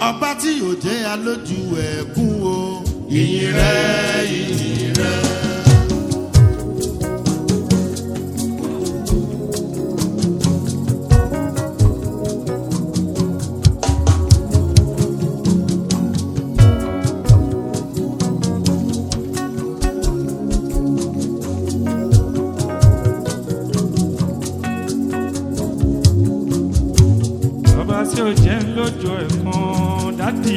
ọba tí yóò jẹ́ alójú ẹ̀kún o. ìyìn rẹ̀ ìyìn rẹ̀. ọba tí ó jẹ́ lójú ẹ̀kan dádì.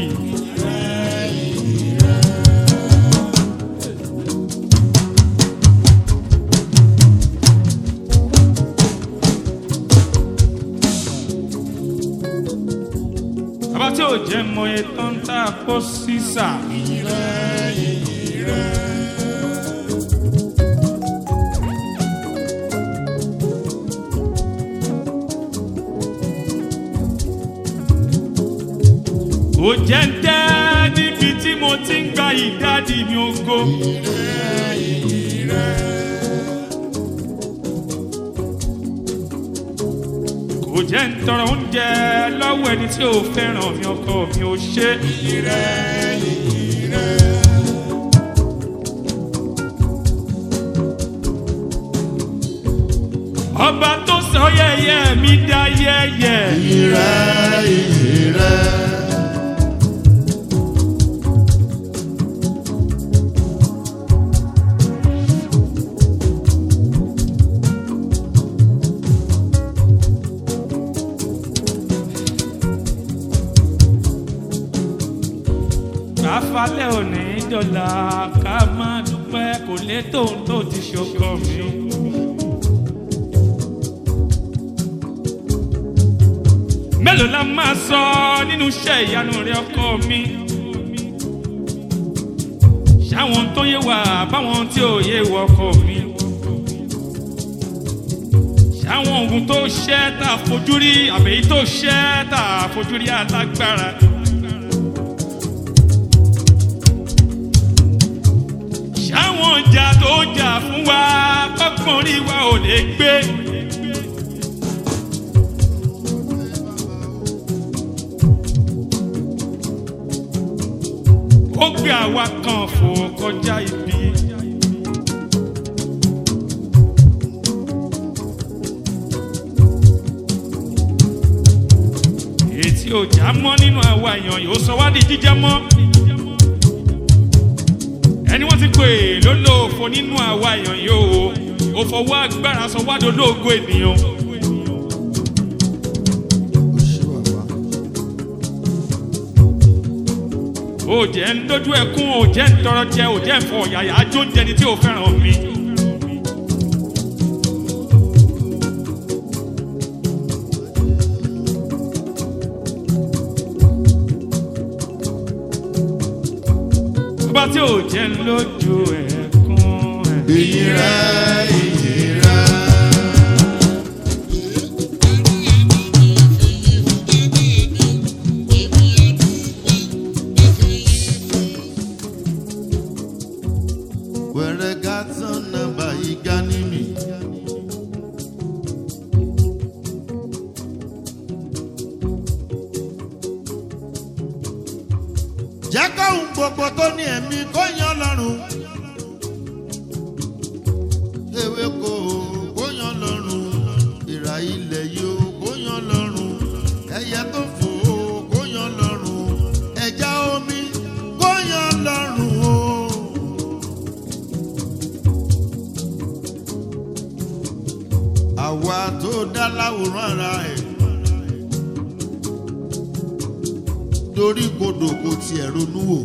ọba tí ó jẹ́ mọ ètò ń tà kó sísà. ó jẹ́ ń tẹ́ níbi tí mo ti ń gba ìdádì mi ògo. kò jẹ́ ń tọrọ oúnjẹ lọ́wọ́ ẹni tí ò fẹ́ràn mi ọkọ mi ò ṣe. ọba tó sọ yẹyẹ mi dá yẹyẹ. ìyìn rẹ̀ ìyìn rẹ̀. káfálẹ̀ òní dọ̀là ká máa dúpẹ́ kò lè tóun tó ti ṣokọ mi. mélòó la máa sọ nínú iṣẹ́ ìyanu rẹ ọkọ mi. ṣáwọn tó yé wa báwọn tí ò yé wọ ọkọ mi. ṣáwọn oògùn tó ṣẹ́ tá a fojú rí àbẹ̀yí tó ṣẹ́ tá a fojú rí alágbára. ṣáwọn ọjà tó jà fún wa kọ́kàn rí wa ò lè gbé. ó gbé àwa kan fò kọjá ibi. ètí ọjà mọ́ nínú àwa èèyàn yóò sọ wá di jíjẹ mọ́ ẹni wọ́n ti pè lólóòfo nínú àwa èèyàn yóò ó fọwọ́ agbára sọ wá dolóògo ènìyàn. ó jẹ́ ń dójú ẹkún ó jẹ́ ń tọrọ jẹ ó jẹ́ ń fọ ọ̀yàyà ajó ń jẹni tí ò fẹ́ràn mi. bá tí ò jẹ́ ń lójú ẹkún ẹ̀. ìyìn rẹ̀ ìyìn rẹ̀. wẹ̀rẹ̀ gàtàn nàbà ìgá ní mi. jẹ́ kóhun gbogbo tó ní ẹ̀mí kó yan lọ́rùn. ewé kò kó yan lọ́rùn. ìrà ilẹ̀ yóò kó yan lọ́rùn. ẹyẹ tó fò kó yan lọ́rùn. ẹja omi kó yan lọ́rùn o. àwa tó dá láwòrán ara ẹ̀. torí kodò kò tiẹ̀ ronú wò.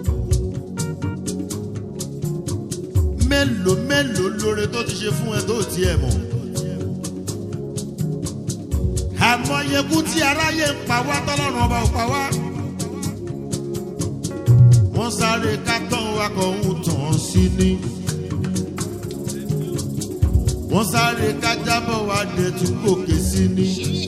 mélòó mélòó lóore tó ti ṣe fún ẹ tó tiẹ̀ mọ̀. àmọyekú tí aráyé ń pa wá tọ́lọ́run ọba ò pa wá. wọ́n sáré ká tán wa kàn ń tàn án sí ni. wọ́n sáré ká jábọ̀ wá dẹ̀ tún gòkè sí ni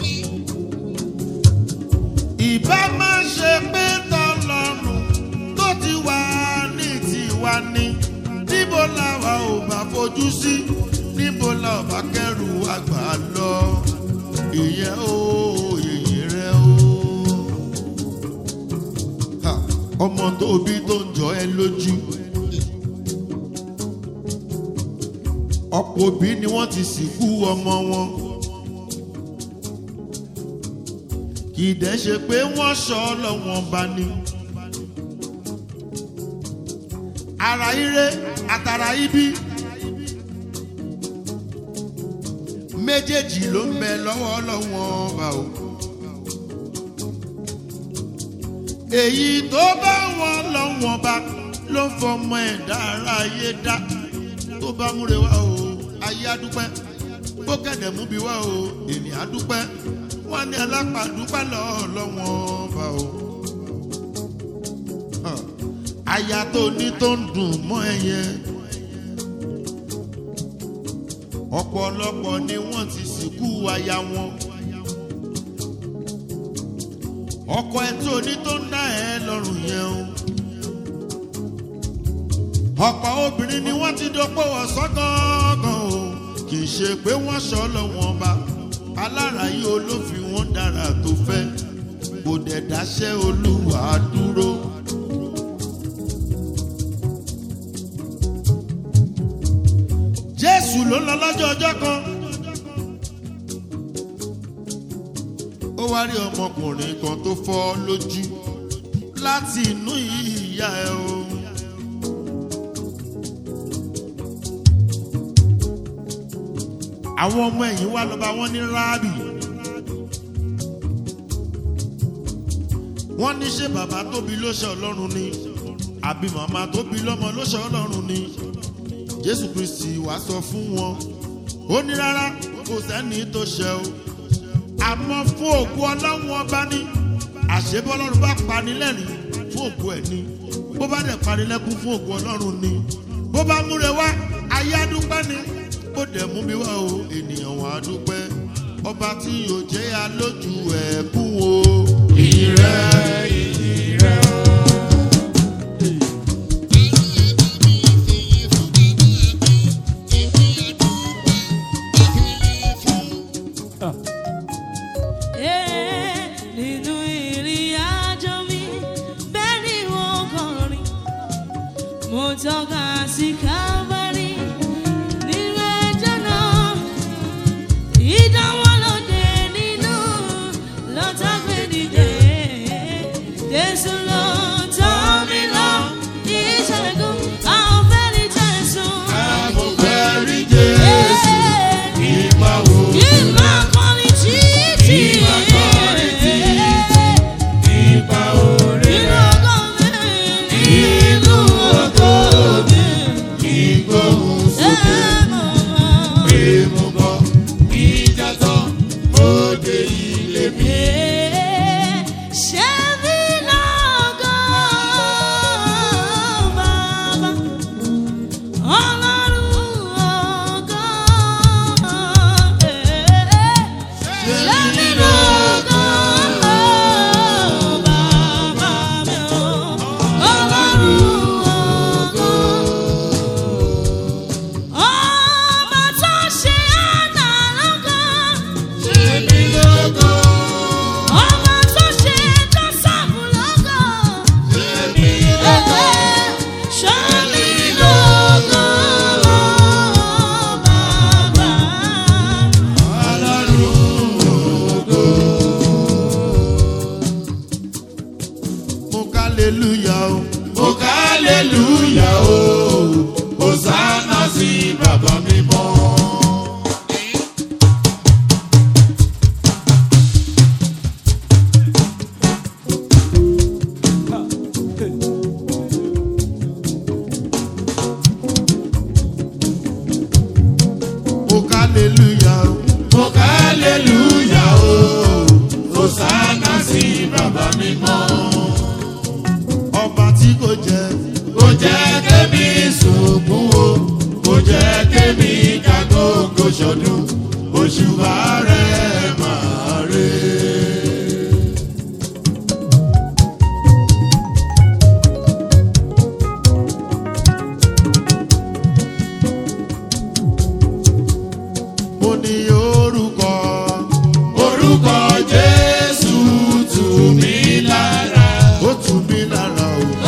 ìbá má ṣe pé tọlọ́run tó ti wà ní tiwa ní níbo làwa ò bá fojú sí níbo la ò bá kẹrù àgbà lọ ìyẹn ó èyí rẹ ó. ọmọ tó bí tó ń jọ ẹ lójú. ọ̀pọ̀ òbí ni wọ́n ti sìnkú ọmọ wọn. kì í dẹ́ ṣe pé wọ́n sọ ọlọ́wọ́n bá ní. ara ire àtàrà ibi méjèèjì ló ń bẹ lọ́wọ́ ọlọ́wọ́n bá o. èyí tó bá wọn lọ́wọ́n bá ló fọmọ ẹ̀dá ara ayé dá tó bá múre wá o ayé adúpẹ́ bó kẹ̀dẹ̀ mú bí wá o ènìyàn adúpẹ́ wọ́n ní alápàdúpẹ́ lọ́ọ́ lọ́wọ́n bá o. Hàn, aya tó ní tó ń dùn mọ́ ẹyẹ ọ̀pọ̀lọpọ̀ ni wọ́n ti sìnkú aya wọn ọkọ ẹ tó ní tó ń dá ẹ lọ́rùn yẹn o ọ̀pọ̀ obìnrin ni wọ́n ti dọ́pọ̀ wọ̀ sọ́gángan o kì í ṣe pé wọ́n sọ lọ́wọ́n bá aláràyè olófin wọn dára tó fẹ́ kò dẹ̀ dáṣẹ́ olúwa dúró. jésù ló ń lọ lọ́jọ́ ọjọ́ kan ó wá rí ọmọkùnrin kan tó fọ́ lójú láti inú ìyá ẹ o. àwọn ọmọ ẹ̀yìn wá lọ́ba wọn ní ráàbì wọ́n ní ṣé bàbá tóbi ló ṣe ọlọ́run ni àbí màmá tóbi lọ́mọ ló ṣe ọlọ́run ni jésù kristi wá sọ fún wọn ó ní rárá kò sẹ́ni tó ṣe o àmọ́ fún òkú ọlọ́run ọba ní àṣebọ́lọ́run bá pani lẹ́rìn fún òkú ẹ̀ ni bó bá dẹ̀ pani lẹ́kún fún òkú ọlọ́run ni bó bá múre wá ayé adúpẹ́ ni bó dẹ̀ mú mi wá o ènìyàn wà á dúpẹ́ ọba tí yóò jẹ́ alójú ẹ̀ kú o. ìyìn rẹ̀ ìyìn rẹ̀ o. Ee, nínú ìrìn àjò mi bẹ́ẹ̀ ni wọ́n kọrin mo tọ́ka sí kábàárì nínú ẹjọ́ náà ìdánwò lóde nínú lọ́tàgbé nìjẹ́ Jésù ló tọ́ mi lọ ìṣẹ́gun àwọn fẹ́ ní Jésù. mo fẹ́ rí jésù ìgbà wo. Ìmọ̀ akọni títì. Ìmọ̀ akọni títì. Ipa oore Nínú rẹ̀ ọgọ́ mi. Nínú ọgọ́ mi. ìgbóhùn sókè. Ẹ mọ̀. Èèmù bọ̀ ìjà tán òde ilé mi. Ṣé mi lọ́gọ́ bàbá? Ọlọ́run ọgọ́. Ṣé mi lọ́gọ́ bàbá mi o? Ọlọ́run ọgọ́. Ọba tó ṣe àná lọ́gọ́. Ṣé mi lógo? Ọba tó ṣe Jọ́sàfù lọ́gọ́. Ṣé mi lógo? Ṣé mi lọ́gọ́ bàbá? Ọlọ́run ògo. Mo ká aleluya o. Mo ká aleluya o. Hosanna sí bàbá mi mọ́. Mo ká aleluya o. Mo ká aleluya o. Hosanna sí bàbá mi mọ́. Ọba tí kò jẹ́. Kò jẹ́ kémi sunkún o. Kò jẹ́ kémi kàgógó ṣọdún. Òṣùbà rẹ̀ máa rè. mo ní orúkọ. orúkọ jésù tù mí lára. ó tù mí lára o.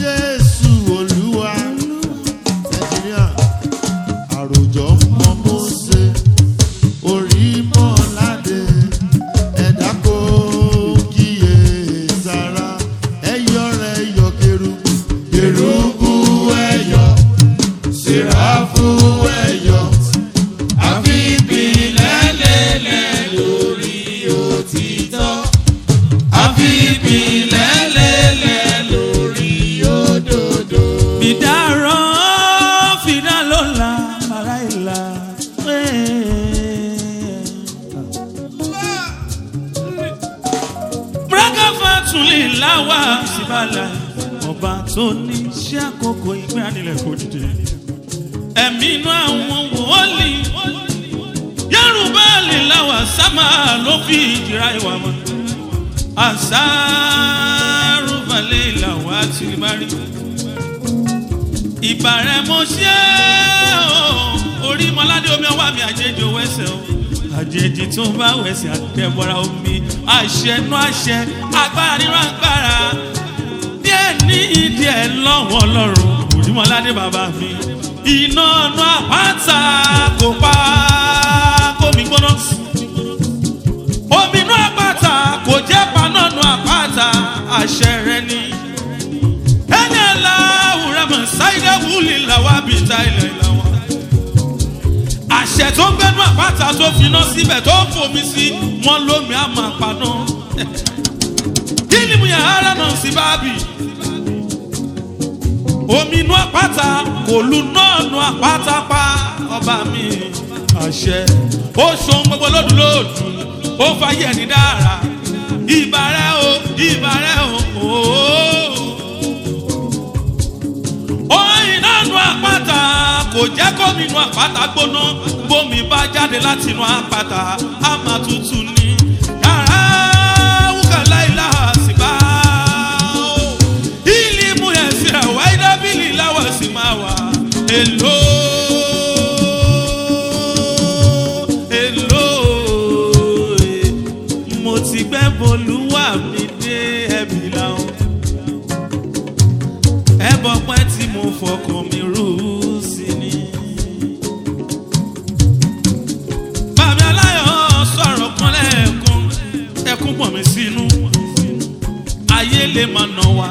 jésù olúwa nàìjíríà àròjọ mọ mọ́sẹ̀ orí mọ́ládé ẹ̀dá kò kíyè sára ẹ̀yọ́ rẹ̀ yọ kérúbù kérúbù ẹ̀yọ́ sèráfù ẹ̀yọ́ àfi ìpìlẹ̀ lélẹ̀ lórí òtítọ́ àfi ìpìlẹ̀ lélẹ̀ lórí òdodo. Fìdárọ̀ fìdá ló la ara ìlà. Bùrákàfà tún lè láwà síbàlà. Ọba tó ní ṣé àkókò ìgbé ànilẹ̀ kò dìde. Ẹ̀mí inú àwọn wòólì. Yorùbá lè láwà sámà ló fi ìjìrá ìwà mọ́. Àṣàrùbalẹ̀ làwọn àti ìbárí ìbàrẹ̀ mo ṣe o orí mọ́ládé omi ọwọ́ mi àjèjì owó ẹsẹ̀ o àjèjì tó bá wẹ̀sẹ̀ àtẹ̀bọ̀ra omi àṣẹ nú àṣẹ agbára nínú agbára díẹ̀ ní ìdí ẹ̀ lọ́wọ́ ọlọ́run orí mọ́ládé bàbá mi iná ọ̀nà àpáta kò pa kómi gbóná omi inú àpáta kò jẹ́ paná nù àpáta àṣẹ rẹ ni ẹni aláwùrẹ́ mọ̀ ṣáìdá wúlì làwọn àbíta ilẹ̀ ìlàwọ̀. àṣẹ tó ń gbẹnu àpáta tó finá síbẹ̀ tó ń fomi sí wọn lómi àmọ́ àpaná. kí ni mo yà ara náà sí báàbì? omi inú àpáta kò lu náà nu àpáta pa ọba mi. àṣẹ ó ṣohun gbogbo lódùlódù ó fàyè ní dára ìbàrẹ̀ o ìbàrẹ̀ o. ooo oyin náà nu àpáta kò jẹ́ kó mi nu àpáta gbóná bómi bá jáde láti nu àpáta á máa tutù ní. yàrá wúkàlá ilá àsìbá ìlí mú ẹ̀sìn ẹ̀wá ìdábìlì láwọ̀ sí máa wà èlò. èlò mo ti gbẹ́ bolúwà mi dé ẹ̀bí làwọn ẹbọ pẹ́ tí mo fọkàn mi rú sí ni. bàbá aláyọ̀ sọ̀rọ̀ kan lẹ́ẹ̀kan ẹkún pọ̀ mí sínú ayé lè máa nà wá.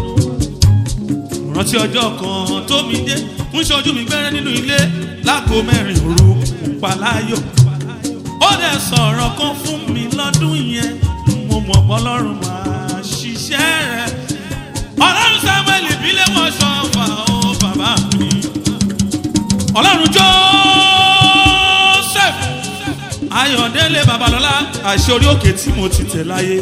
rántí ọjọ́ kan tó mi dé ń ṣojú mi gbẹ́rẹ́ nínú ilé láago mẹ́rin òru pàláyọ̀. ó dẹ̀ sọ̀rọ̀ kan fún mi lọ́dún yẹn mo mọ̀ bọ́lọ́run máa ṣiṣẹ́ rẹ̀ ọlọ́run samuel ìbílẹ̀ wọn ṣọ́fà ó bàbá mi. ọlọ́run joseph ayọ̀délé babalọ́lá àṣẹ orí òkè tí mo ti tẹ̀ láyé.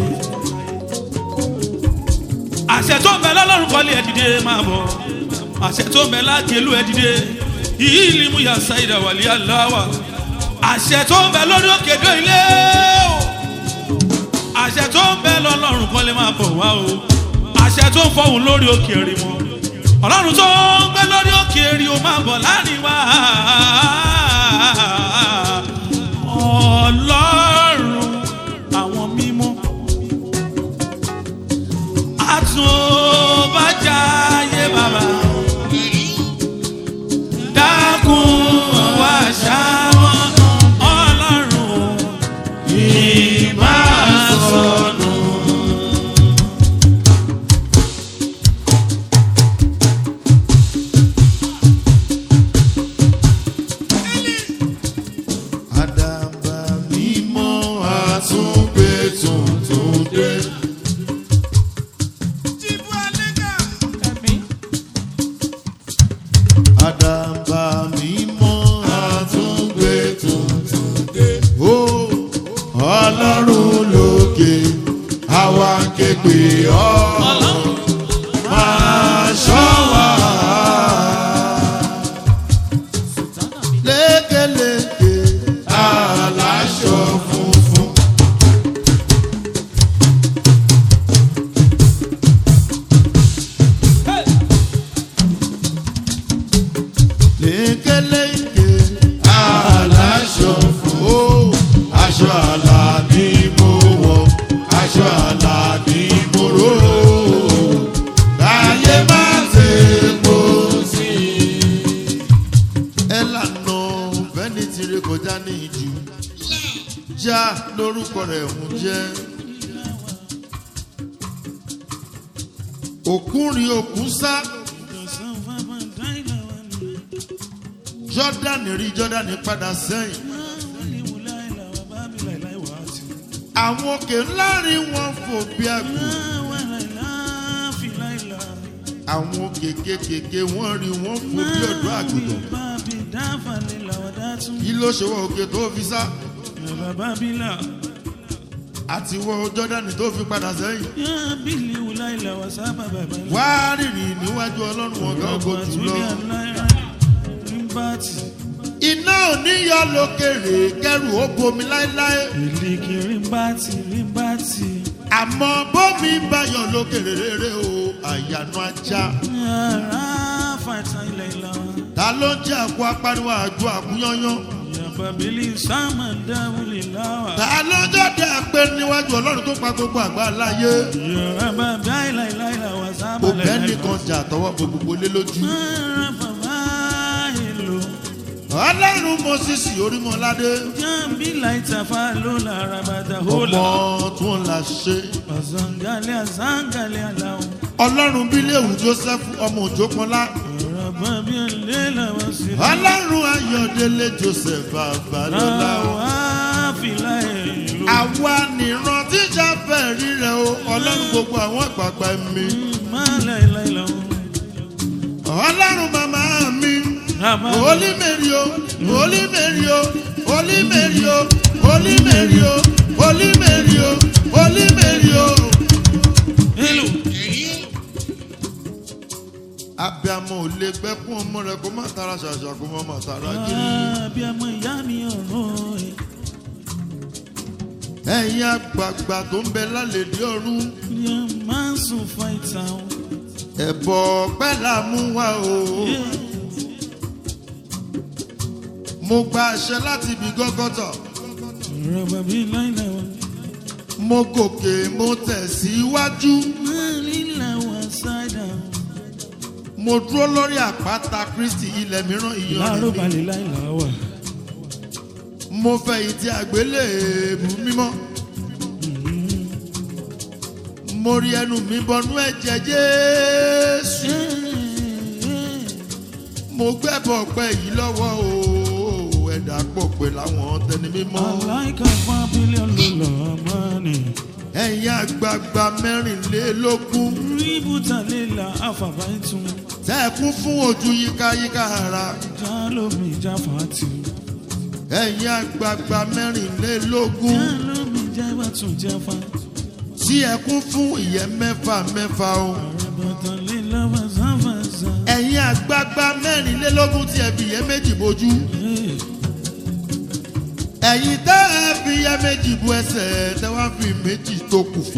àṣẹ tó ń bẹ lọ́lọ́run kọ́lé ẹ̀ dìde máa bọ̀ àṣẹ tó ń bẹ lágẹ̀lú ẹ̀ dìde yìí ni mo yà sáyidà wàlíà láwà àṣẹ tó ń bẹ lórí òkè dó ilé o àṣẹ tó ń bẹ lọ́lọ́run kọ́lé máa bọ̀ wá o àṣẹ tó ń fọhùn lórí òkè rí wọn ọlọ́run tó ń gbé lórí òkè rí o máa bọ̀ láàrin wa ọlọ́run àwọn mímọ́ àtúbàjáyé bàbá dákun wá ṣáwọn ọlọ́run ìbásọ̀nù. àdàbà mímọ́ àtúngbé tuntun dé. lórúkọ rẹ̀ ń jẹ́. òkúrin òkun sá jọ́dánì rí jọ́dánì padà sẹ́yìn. àwọn òkè ńlá rí wọn fò bí àgbò. àwọn òkè kékèké wọ́n rí wọn fò bí ọ̀dọ́ àgùntàn. kí ló ṣe wọ òkè tó fi sá àti wọ jọ́dánì tó fi padà sẹ́yìn. wá rìnrìn níwájú ọlọ́run ọ̀gá ògo jùlọ. iná ò ní yọ lókèrè kẹrù ó bomi láéláé. àmọ́ bómi bá yọ lókèrè rere o àyànú ajá. ta ló ń jẹ́ àkó apariwo àjọ àkúyányán. ta ló ń jọ́dẹ̀ pé níwájú ọlọ́run tó pa gbogbo àgbà láyé. kò bẹ́ẹ̀ nìkan jà tọwọ́ bo gbogbo lé lójú. ọlọ́run mọ́sísì orímọ̀ládé. ọmọ tún la ṣe. ọlọ́run bíléèwù joseph ọmọ òjò pọnlá. ọlọ́run ayọ̀délé joseph babalọ́lá. àwa nìran tíjà fẹ́ rí rẹ o ọlọ́run gbogbo àwọn àgbààgbà mi. ọlọ́run màmá mi. Holy Mary o, Holy Mary o, Holy Mary o, Holy Mary o, Holy Mary o, Holy Mary o. Abiamọ ò lè gbẹ́kún ọmọ rẹ̀ kó má tara ṣàṣà kó má má tara kiri. Ẹ̀yin àgbààgbà tó ń bẹ lálẹ́dí ọ̀run. Ẹ̀bọ̀ ọ̀pẹ́ là mú wá o. Mo gba àṣẹ láti ibi gọ́gọ́tọ̀. Mo gòkè mo tẹ̀síwájú. Mo dúró lórí àpáta Kristi ilẹ̀ mìíràn ìyọ̀nì mi. Mo fẹ̀yìntì àgbélébù mímọ́. Mo rí ẹnu mi bọnú ẹ̀jẹ̀ Jésù. Mo gbẹ́bọ̀ ọ̀pẹ yìí lọ́wọ́ o. Ẹ̀dá pọ̀ pé láwọn tẹni mímọ́. Ẹ̀yin àgbààgbà mẹ́rìnlélógún. Tẹ́ẹ̀kún fún ojú yíkáyíká ara. Ẹ̀yin àgbààgbà mẹ́rìnlélógún. Tí ẹ̀kún fún ìyẹ́ mẹ́fà mẹ́fà o. Ẹ̀yin àgbààgbà mẹ́rìnlélógún tí ẹ fi ìyẹ́ méjì bojú. Ẹ̀yin tẹ́ ẹ fi ìyẹ́ méjì bu ẹsẹ̀ tẹ́ wá fi méjì tó kù fò.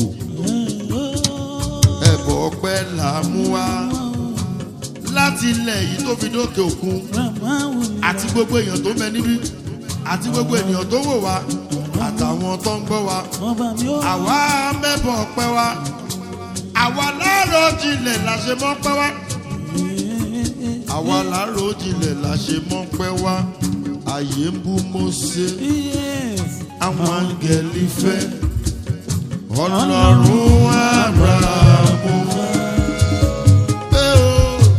Ẹ̀bọ̀ ọpẹ́ là á mú wá láti ilẹ̀ yìí tó fi dókè òkun àti gbogbo èèyàn tó ń bẹ níbí àti gbogbo ènìyàn tó wò wá àtàwọn tó ń gbọ́ wa àwa mẹ́bọ̀ ọpẹ́ wa àwa láàárọ̀ jinlẹ̀ la ṣe mọ́ pẹ́ wá àwa láàárọ̀ jinlẹ̀ la ṣe mọ́ pẹ́ wá àyè ń bú Mósè àwọn áńgẹ́lì fẹ́ ọlọ́run Ábúráhámù fẹ́ o.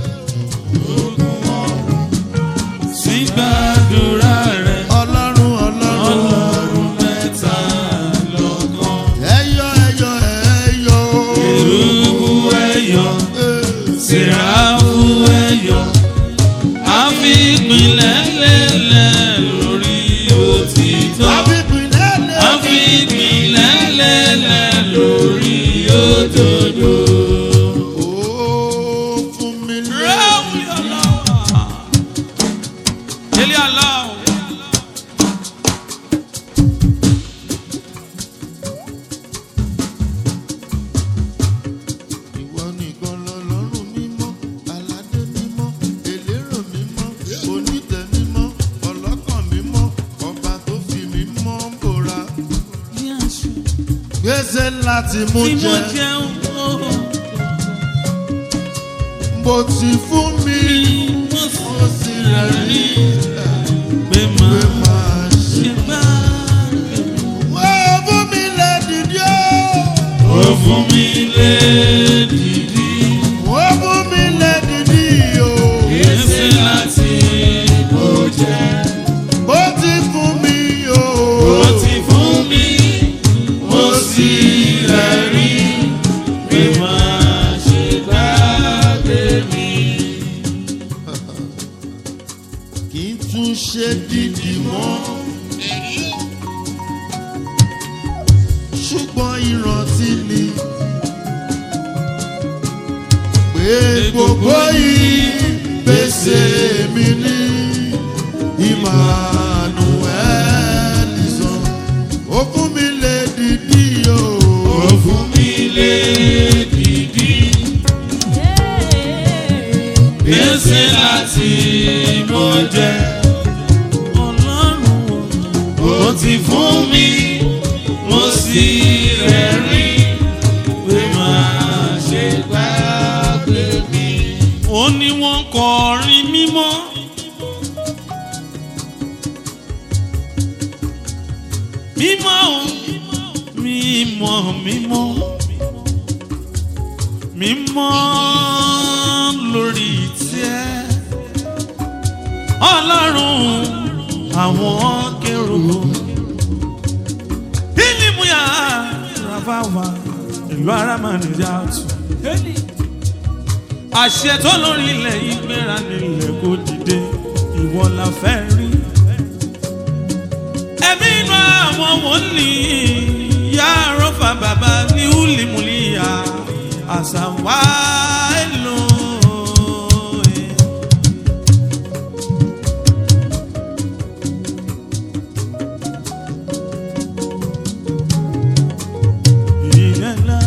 Sígbàdúrà rẹ̀ ọlọ́run ọlọ́run ọlọ́run mẹ́ta lọ́kàn. ẹyọ ẹyọ ẹyọ Èrúbú ẹ̀yọ̀, Sèráfù ẹ̀yọ̀, a fi ìpìlẹ̀ lélẹ̀ lórí òtítọ́. àbíbílẹ̀ A fi ìpìlẹ̀ lélẹ̀ lórí òdodo. ó fún mi lé Ráwùlì aláwọ̀. Délé aláwọ̀. ìwọ nìkan lọ́lọ́run mímọ́ aládé mímọ́ elérò mímọ́ onítẹ̀ mímọ́ ọlọ́kàn mímọ́ ọba tó fi mímọ́ bòra gbèsè láti mú Tí mo jẹ jẹun ó, bó ti fún mi mo ó sì rẹ̀ rí pé pé máa máa ṣe. ṣe bá Wá! fún mi lé dìdí. ó fún mi lẹ́dìdí o. Gbèsè láti mo jẹ. ó ti fún mi o. Ó ti fún mi, mo sì rẹ̀rí. Pé máa ṣe gbàgbé mi. kì í tún ṣe dídì mọ́. ṣùgbọ́n ìrántí ni pé gbogbo ìgbésẹ̀ mi ní Emmanuel sàn ó fún mi lè dìdí o. Ó fún mi lé dìdí. Gbèsè láti mo jẹ. Ọlọ́run ó ti fún mi, mo sì rẹ̀rín. Pé máa ṣe gbàgbé mi. Ó ní wọ́n kọrin mímọ́. Mímọ́ o, mímọ́ mímọ́ mímọ́ lórí tiẹ̀ ọlọ́run àwọn kẹrù ìlímúyà rabawa ìlú arámánìjà tù àṣẹ tó lórí ilẹ̀ ìgbéra nílẹ̀ kò dìde ìwọ la fẹ́ rí ẹ̀mí inú àwọn wòlíì yàrá fa bàbá ní húlìmùlìyà àṣà wá èlò. Ìyẹ̀lá.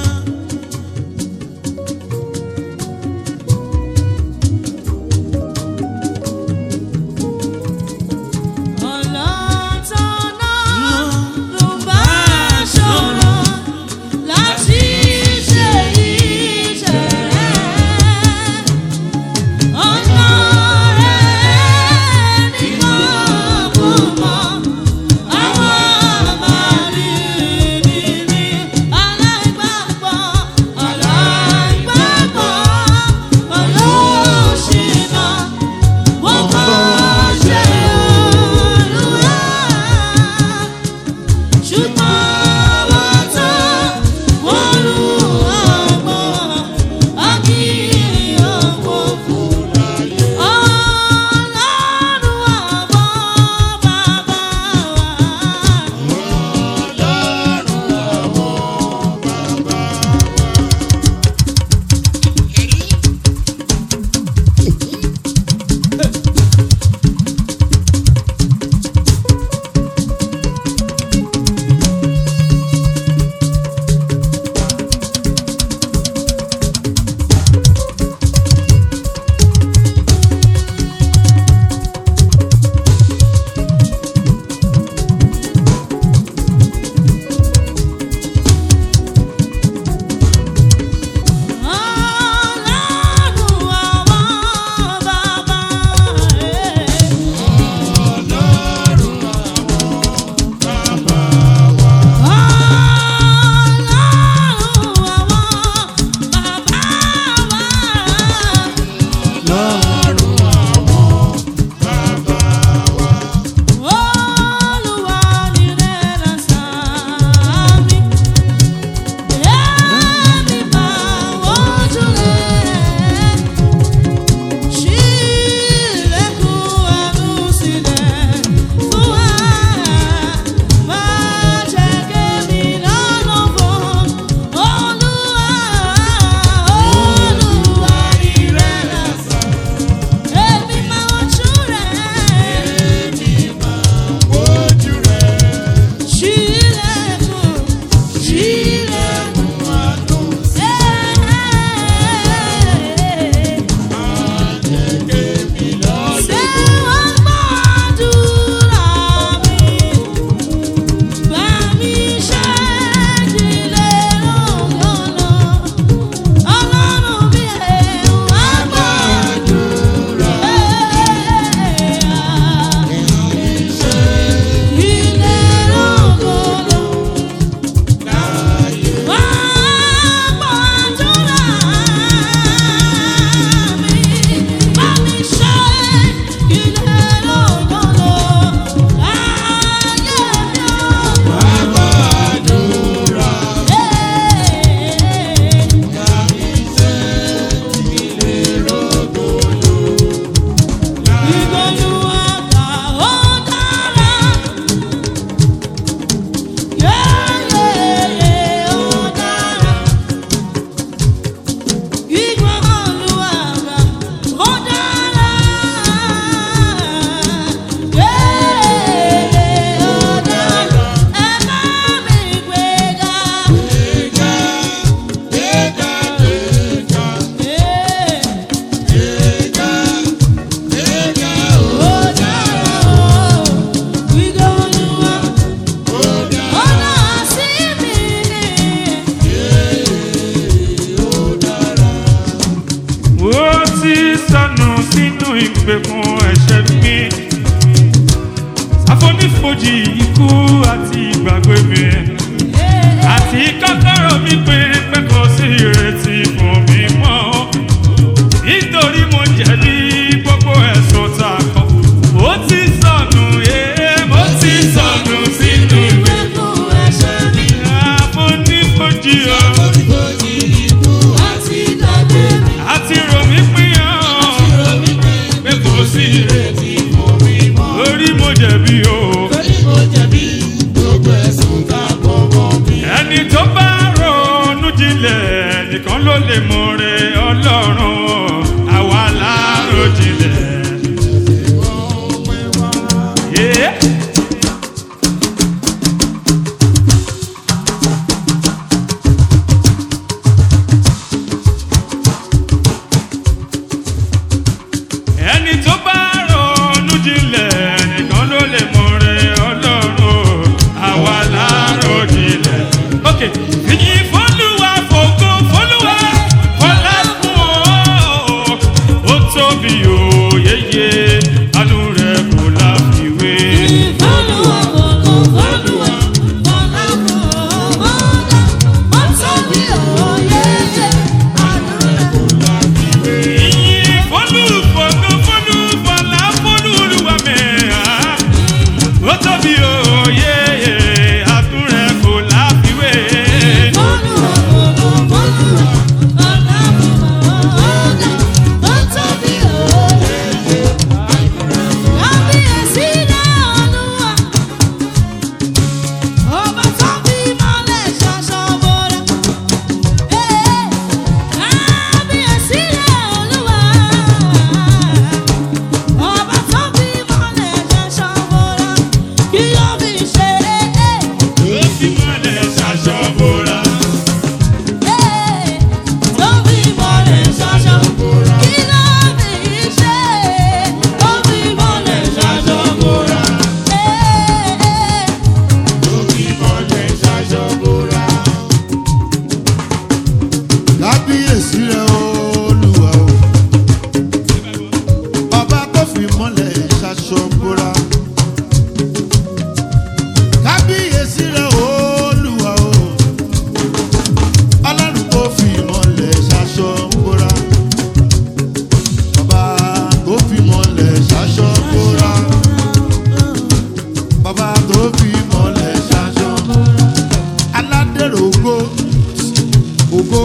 Ọlọ́tọ̀nà ló bá ṣòro láti ṣe iṣẹ́ ti sọnù sínú ìgbèkùn ẹ̀ṣẹ̀ mi àfonífojì ikú àti ìgbàgbé mi àti kọ́kọ́rọ́ mi pé pé kò sí ìrètí fún mi mọ́ nítorí mo jẹ̀bi gbogbo ẹ̀sùn tá a kọ́ ó ti sọnù ee mo ti sọnù sínú ìgbèkùn àfonífojì o àti rò mí pín ọ́ pé kò sí ìrètí lórí mo jẹ̀bi o. ẹni tó bá ronú jinlẹ̀ nìkan ló lè mọ̀re ọlọ́run àwa láàárọ̀ jinlẹ̀. Yeah. ẹni tó bá ronú jinlẹ̀ nìkan ló lè mọ̀re ọlọ́run àwa láàárọ̀ jinlẹ̀. ok fìyìn fọlùwà fògo fọlùwà fọlá fún ọ ó tóbi òyeye àánú rẹ kò láfiwé. Ìyìn fọlù fògo fọlù fọlá fọlù olúwa mẹ́ra ó tóbi òyeye àánú rẹ kò láfiwé. ó fi mọ́lẹ̀ ṣaṣọ bóra. kábíyèsí rẹ olúwa o ọba tó fi mọ́lẹ̀ ṣaṣọ bóra kábíyèsí rẹ olúwa o ọlọ́run tó fi mọ́lẹ̀ ṣaṣọ bóra ọba tó fi mọ́lẹ̀ ṣaṣọ bóra bàbá tó fi mọ́lẹ̀ ṣaṣọ aládèrògbò ògo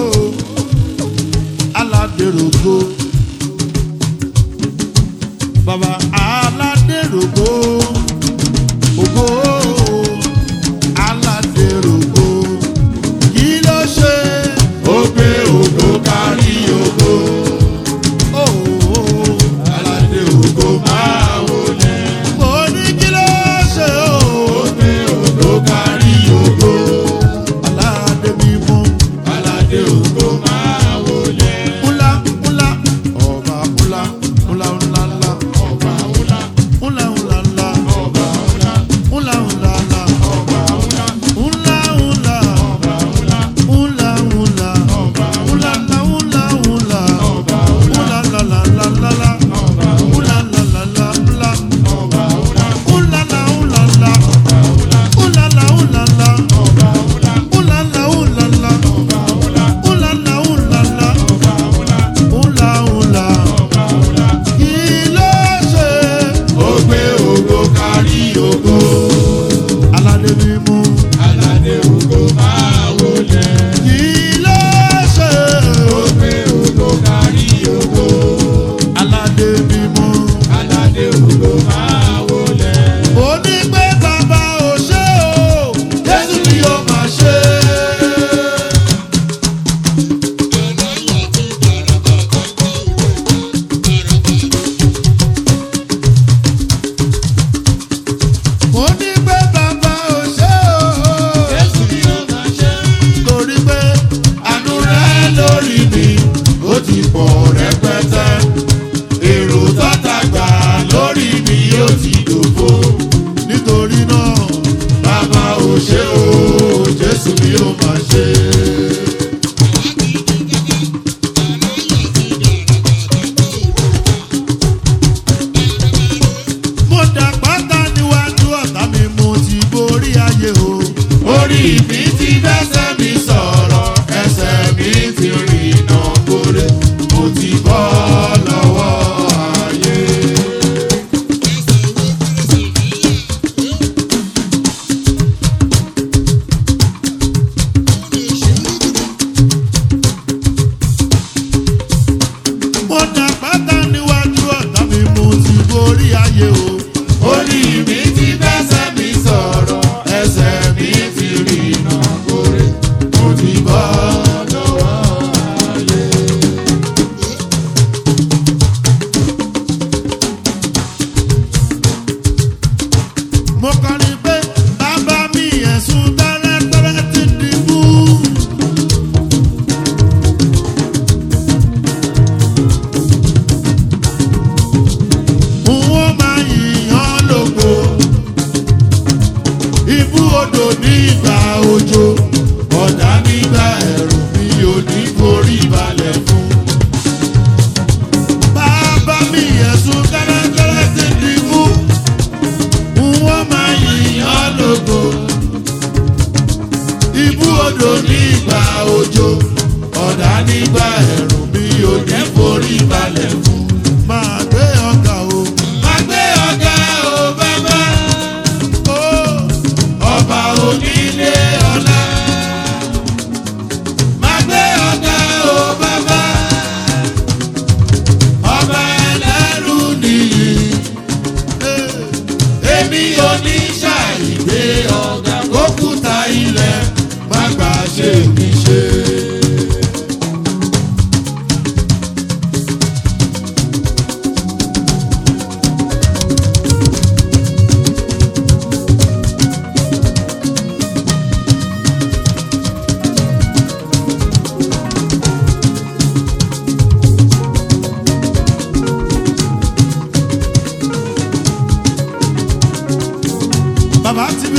aládèrògbò bàbá aládèrògbò ògo aládèrògbò kí ló ṣe ó gbé ògo kárí ògo Oh, aládèrògbò máa wọlé mo ní kí ló ṣe ó gbé ògo kárí ògo aládé mímú aládé ògo máa wọlé. Ńlá ńlá ọba ńlá ńlá ńlá ńlá ọba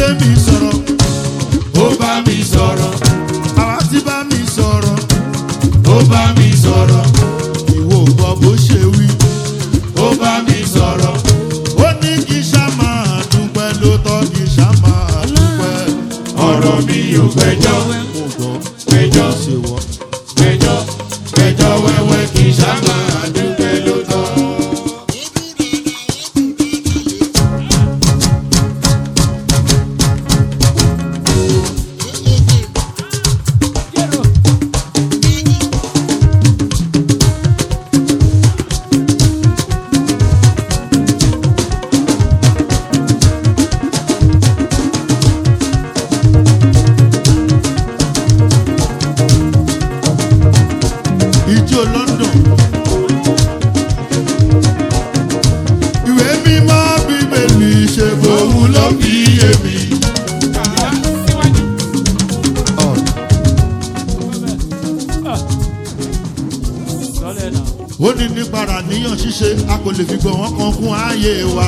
gbé mi sọ̀rọ̀ ó bá mi sọ̀rọ̀ àwa ti bá mi sọ̀rọ̀ ó bá mi sọ̀rọ̀ ìwọ ò gbọ́ bó ṣe wí. ó bá mi sọ̀rọ̀ ó ní kí sá máa dúpẹ́ ló tọ́ kí sá máa dúpẹ́. ọ̀rọ̀ mi ò gbẹ́jọ́ mo gbọ́ gbẹ́jọ́ ṣe wọ́n. gbẹ́jọ́ gbẹ́jọ́ wẹ́wẹ́ kì í sábà dúpẹ́ ló tọ́. ìjó london. ìwé mímọ́ bíbélì ṣe fòun ló fi yé mi. Ọ̀. ó ní nípa ràníyàn ṣíṣe a kò lè fi gbọ̀ wọ́n kan kún ààyè wa.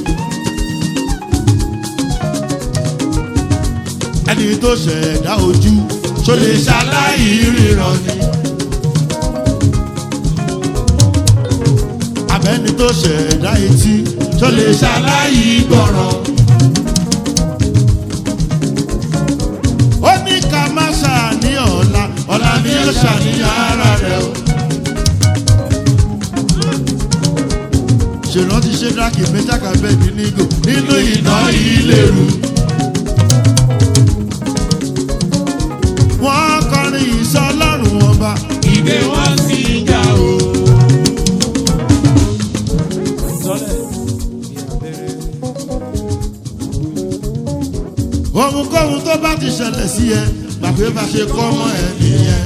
ẹni tó ṣẹ̀dá ojú tó lè ṣaláì ríran ni. abẹ́ni tó ṣẹ̀dá etí tó lè ṣaláì gbọ́ràn. ó ní ká má ṣàníyàn ọ̀la ọ̀la ni ó ṣàníyàn ara rẹ̀ o. ṣèrántí ṣédáàkì mẹ́tàkà bẹ́ẹ̀ni nígò nínú iná ìléru. wọ́n kọrin ìsọ ọlọ́run ọba ìgbé wọn sì ń ga o. ohunkóhun tó bá ti ṣẹlẹ̀ sí ẹ gbàgbé bá ṣe kọ́ mọ́ ẹ nìyẹn.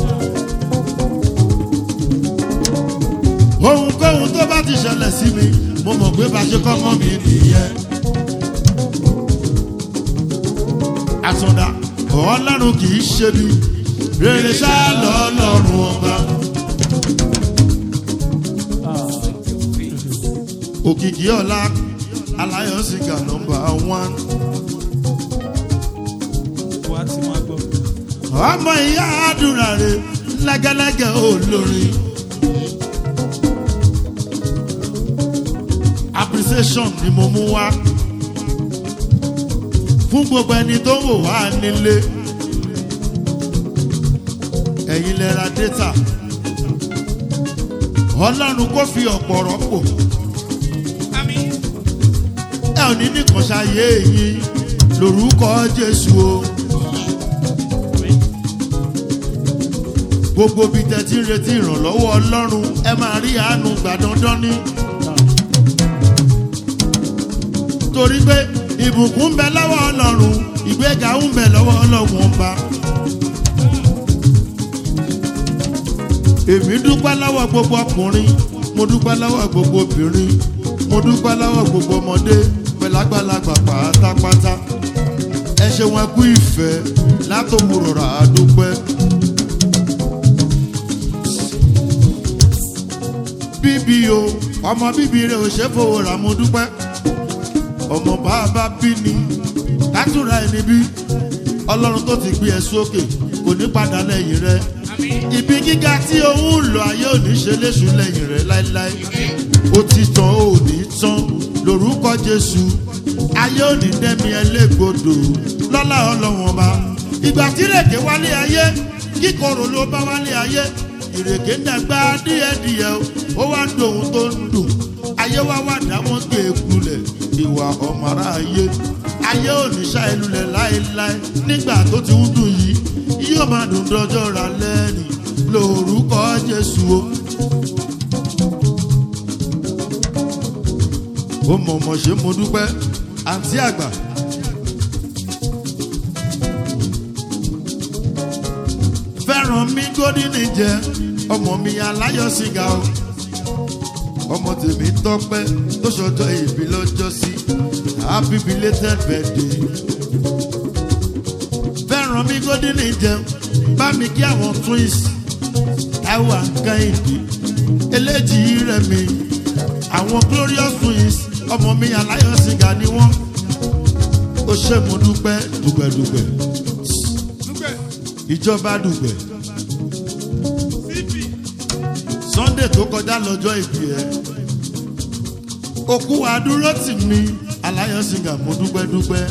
ohunkóhun tó bá ti ṣẹlẹ̀ sí mi mo mọ̀ pé bá ṣe kọ́ mọ́ mi nìyẹn. àtúndà ọlọ́run kì í ṣe bí rere ṣá lọ́lọ́run ọba. òkìkí ọ̀la aláyọ̀sìgà nọmba one. wá ti máa gbọ́. ọmọ ìyá àdúrà rẹ lẹ́gẹ́lẹ́gẹ́ olórin. appreciation ni mo mú wá fún gbogbo ẹni tó ń wò wá nílé ẹ̀yin lẹ ra data ọlọ́run kò fi ọ̀pọ̀ rọ́pò ẹ ò ní nìkan ṣayé yín lórúkọ jésù o. gbogbo bí tẹ́tí ń retí ìrànlọ́wọ́ ọlọ́run ẹ máa rí àánú gbà dandan ní. torí pé ìbùkún ń bẹ lọ́wọ́ ọlọ́run ìgbéga ń bẹ lọ́wọ́ ọlọ́run ọba. èmi dúpẹ́ lọ́wọ́ gbogbo ọkùnrin mo dúpẹ́ lọ́wọ́ gbogbo obìnrin mo dúpẹ́ lọ́wọ́ gbogbo ọmọdé pẹ̀lú àgbàlagbà pátápátá ẹ ṣe wọn kú ìfẹ́ látòwúrọ̀ rà á dúpẹ́. bíbí o ọmọ bíbí rẹ ò ṣe fowó rà mo dúpẹ́ ọmọ bàbá bí ni látúrà ẹni bí ọlọ́run tó ti gbé ẹ sókè kò ní padà lẹ́yìn rẹ ibi gíga tí òun ń lọ ayé òní ṣe léṣu lẹ́yìn rẹ láéláé ó ti tán ó ní tán lórúkọ jésù ayé òní dẹ́mi ẹlẹ́gbọ̀dọ̀ lọ́lá ọlọ́wọ́n ọba ìgbà tí rèké wálé ayé kíkorò ló bá wálé ayé ìrèké ń dàgbà díẹ̀díẹ̀ ó wá dòun tó ń dùn ayé wá wá dá wọn gbé e kulẹ̀ ìwà ọ̀mọ̀ra ayé ayé òníṣà ìlúlẹ̀ láéláé nígbà tó ti ń dùn yìí yóò máa dùn dọjọ́ ra lẹ́rìn lórúkọ jésù o. ó mọ̀mọ́ ṣe mo dúpẹ́ àǹtí àgbà. fẹ́ràn mi gódìní jẹ ọmọ mi aláyọ̀ sìgá o ọmọ tèmi tọpẹ́ tó ṣọjọ́ ìbí lọ́jọ́ sí happy belated birthday fẹ́ràn mi gódìní jẹ bá mi kí àwọn twins táwọn àǹkáìdì eléjì rẹ̀ mi àwọn glorious twins ọmọ mi aláyọ̀ sìgá ni wọ́n ó ṣe mo dúpẹ́ dùgbẹ̀dùgbẹ̀ ìjọba dùgbẹ̀ sunday tó kọjá lọ́jọ́ ìbí ẹ̀ òkú àdúró tì mí aláyọ̀sìngà mo dúpẹ́ dúpẹ́.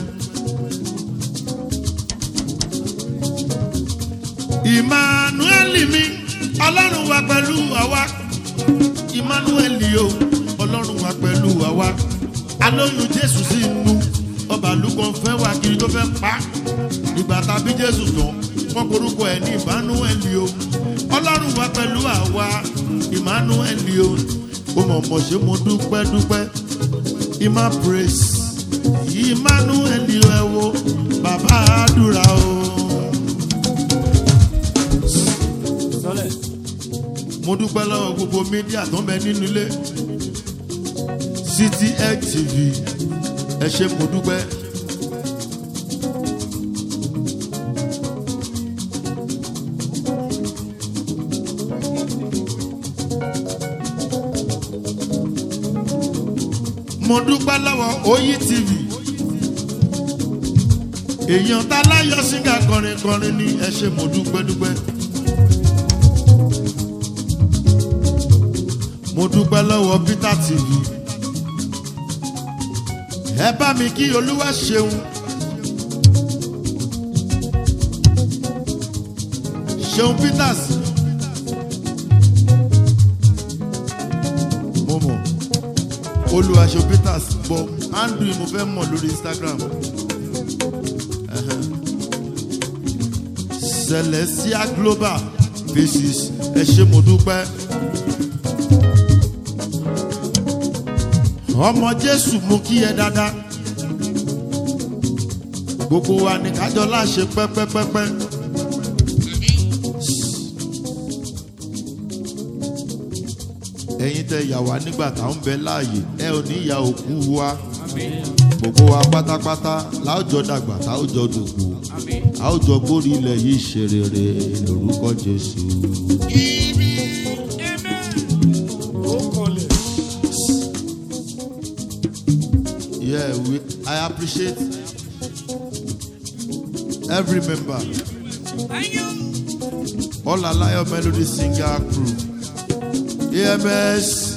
emmanuel mi ọlọ́run wa pẹ̀lú àwa emmanuel o ọlọ́run wa pẹ̀lú àwa alóyún jésù sí inú ọba lukọ fẹ́ wá kiri tó fẹ́ pa ìgbà tàbí jésù tán wọn korúkọ ẹ̀ ní emmanuel o ọlọ́run wa pẹ̀lú àwa emmanuel o ó mọ̀ mọ̀ ṣe mo dúpẹ́ dúpẹ́ emma praise emmanuel ẹ wo bàbá àdúrà o. mo dúpẹ́ lọ́wọ́ gbogbo mídíà tó ń bẹ nínú ilé city x tv ẹ ṣe mo dúpẹ́. mo dúpẹ́ lọ́wọ́ oyi tv èèyàn tá láyọ̀ síngà kọrin kọrin ní ẹ ṣe mo dúpẹ́ dúpẹ́. mo dúpẹ́ lọ́wọ́ peter tv ẹ bá mi kí olúwa ṣeun ṣeun peters mo mọ̀ olúwa ṣeun peters bọ̀ andrew mo fẹ́ mọ̀ lórí instagram Ẹhẹ́n. celestia global faces ẹ ṣe mo dúpẹ́. ọmọ jésù mú kí ẹ dáadáa gbogbo wa ní kájọ láṣẹ pẹpẹpẹpẹ. ẹ̀yin tẹ ìyá wa nígbà tá ń bẹ láàyè ẹ ò ní ìyá òkú wa gbogbo wa pátápátá láòjọ dàgbà táòjọ dògbò àòjọ gbórí ilẹ̀ yìí ṣe rere lórúkọ jésù. Yeah, we, I appreciate every member. All Alayo Melody Singer crew. AMS.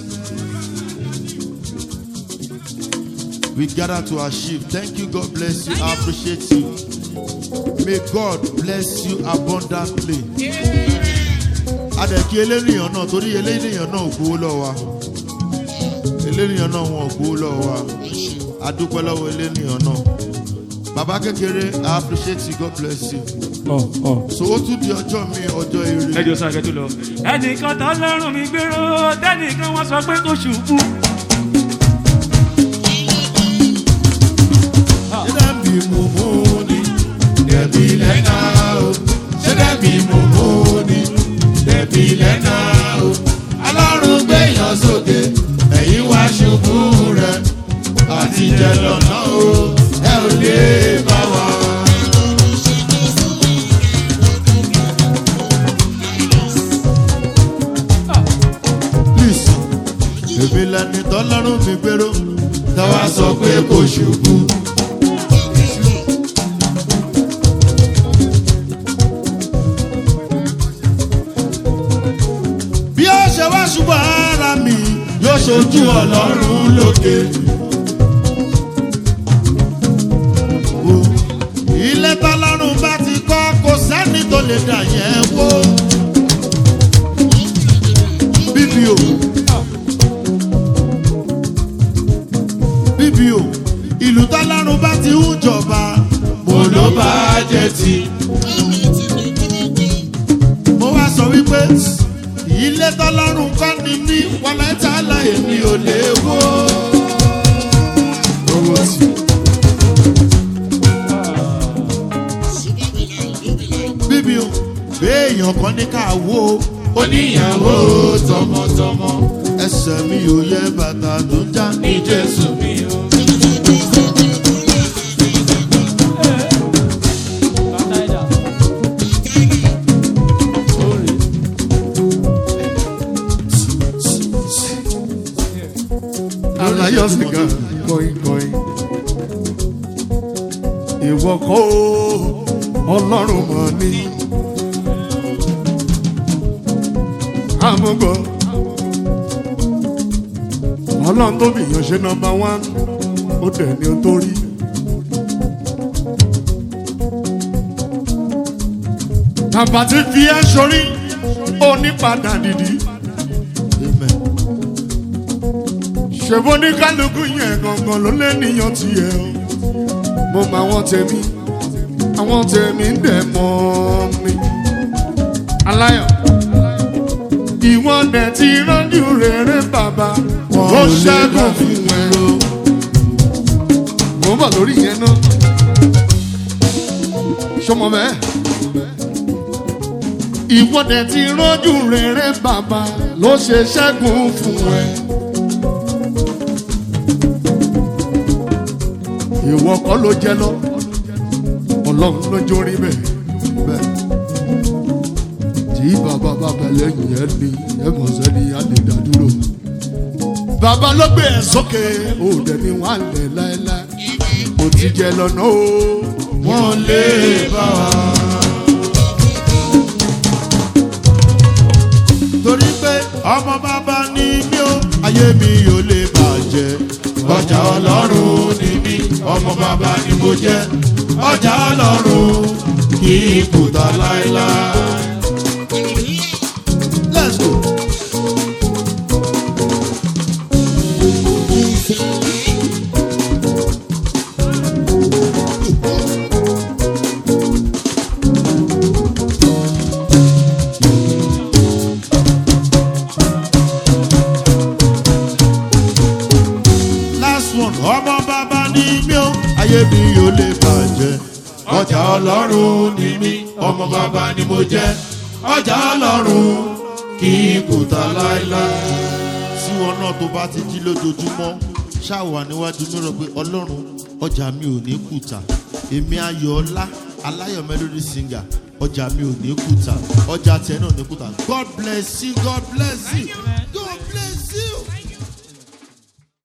We gather to achieve. Thank you. God bless you. I appreciate you. May God bless you abundantly. Adẹ̀kí eléyìí náà torí eléyìí náà ò gbowó lọ́wọ́ wa. Eléyìí náà wọn ò gbowó lọ́wọ́ wa adúpẹ́ lọ́wọ́ eléníyàn náà bàbá kékeré i appreciate you god bless you ọ ọ. so ó tún di ọjọ́ mi ọjọ́ eré ẹjọ sọ àgẹtù lọ. ẹnìkan tó lọ́rùn mi gbèrò tẹ́nìkan wọ́n sọ pé kò ṣubú. ṣé dàbí mo mú ni dẹ̀bi lẹ́nà o ṣé dàbí mo mú ni dẹ̀bi lẹ́nà o alárùn gbẹ̀yàn sókè ẹ̀yìn wá ṣubú rẹ̀ àtijọ́ lọ́nà o ẹ ò lè bá wa. please èmi lẹni tọ́lọ́rùn mi gbèrò táwa sọ pé kò ṣubú. bí ó ṣe wá ṣubú ara mi yóò ṣojú ọlọ́run lókè. wo ilé tọ́lọ́run bá ti kọ́ kò sẹ́ni tó lè dà yẹn wó. bíbí o bíbí o ìlú tọ́lọ́run bá ti ń jọba mo ló bá jẹ ti. mo wá sọ wípé ilé tọ́lọ́run kọ́ ni mí wọlé tá a la èmi ò lè wó. owó sí. bíbí o béèyàn kan ní ká wó oníyàwó tọmọtọmọ ẹsẹ̀ mi ò yẹ bàtà tó já ní jésù mi o. alayọ sìgá kọ̀ìn kọ̀ìn. ìwọ kọ́ o ọlọ́run mọ̀ ní. àmúgbọ́ ọlọ́run tó bìyàn ṣe nọmba wán ó dẹ̀ ní o tó rí. bàbá ti fi ẹ́ sórí onípadà dìdí. ṣèbó ní kálukú yẹn gangan ló lé níyàn tiẹ̀ o. mo mọ àwọn tèmi àwọn tèmi ń dẹ̀ mọ́ mi. aláyọ̀ ìwọ́n dẹ̀ ti rọ́jú rere bàbá ó ṣẹ́gun fún ẹ o. mo ń bọ̀ lórí yẹn náà. sọmọ bẹ́ẹ̀ ìwọ́dẹ̀ ti rọ́jú rere bàbá ló ṣe ṣẹ́gun fún ẹ. ìwọ kọ́ ló jẹ lọ ọlọ́run ló jórí bẹ́ẹ̀ bẹ́ẹ̀ tí bàbá bàbá lẹ́yìn ẹ ní ẹ mọ̀ sẹ́ni á lè dá dúró. bàbá ló gbé ẹ sókè ó dẹ̀ ní wà lẹ̀ láéláé ó ti jẹ lọ́nà o wọ́n lè bá wa. torí pé ọmọ bàbá ni mí o ayé mi ò lè bàjẹ́ ọjà ọlọ́run ni mí ọmọ bàbá ni mo jẹ́ ọjà ọlọ́run kì í kùtà láéláé. let's go. last one ọmọ bàbá ni mí o ayé mi ò lè bàjẹ́ ọjà ọlọ́run ni mí ọmọ bàbá ni mo jẹ́ ọjà ọlọ́run kì í kùtà láéláé. tí wọn náà tó bá ti jí lójoojúmọ́ ṣáà níwájú mìíràn pé ọlọ́run ọjà mi ò ní kùtà èmi ayọ̀ ọlá aláyọ̀ melody singer ọjà mi ò ní kùtà ọjà tiẹ̀ náà ò ní kùtà god bless you god bless you god bless